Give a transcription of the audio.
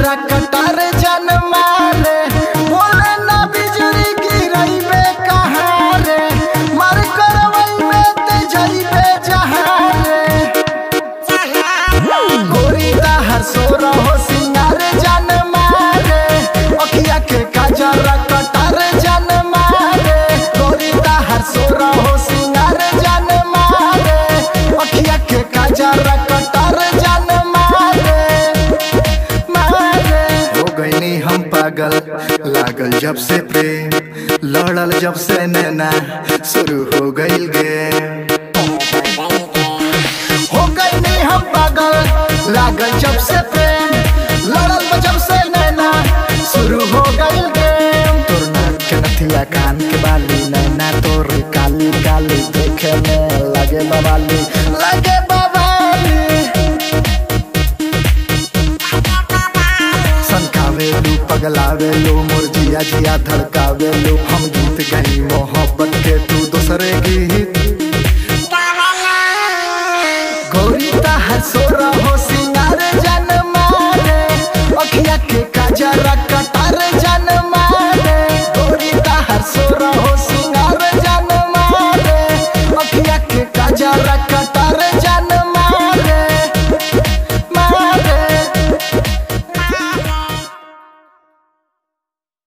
कटार जन मारे बोले ना बिजली गिरैबे कहाँ रे मार करवैबे ते जइबे जहाँ रे गोरी दाहर सोर हो सिंगार जन मारे अखिया के काजर कटार जन मारे गोरी दाहर सोर हो सिंगार जन मारे अखिया के काजर कटार जन मारे मारे हो गईनी हम पागल लागल जब से प्रेम लड़ल जब से नैना शुरू हो गईल गे हो गई नहीं हम पागल लागल जब से प्रेम लड़ल बा जब से नैना शुरू हो गई गेम तोर नाक के नथिया कान के बाली नैना तोर काली काली देखे में लगे बवाली लगे बवाली सनकावे लू पगलावे लो मोर जिया जिया धड़कावे लो हम गीत गई मोहब्बत के तू दूसरे गीत गौरी ताहर सोरा हो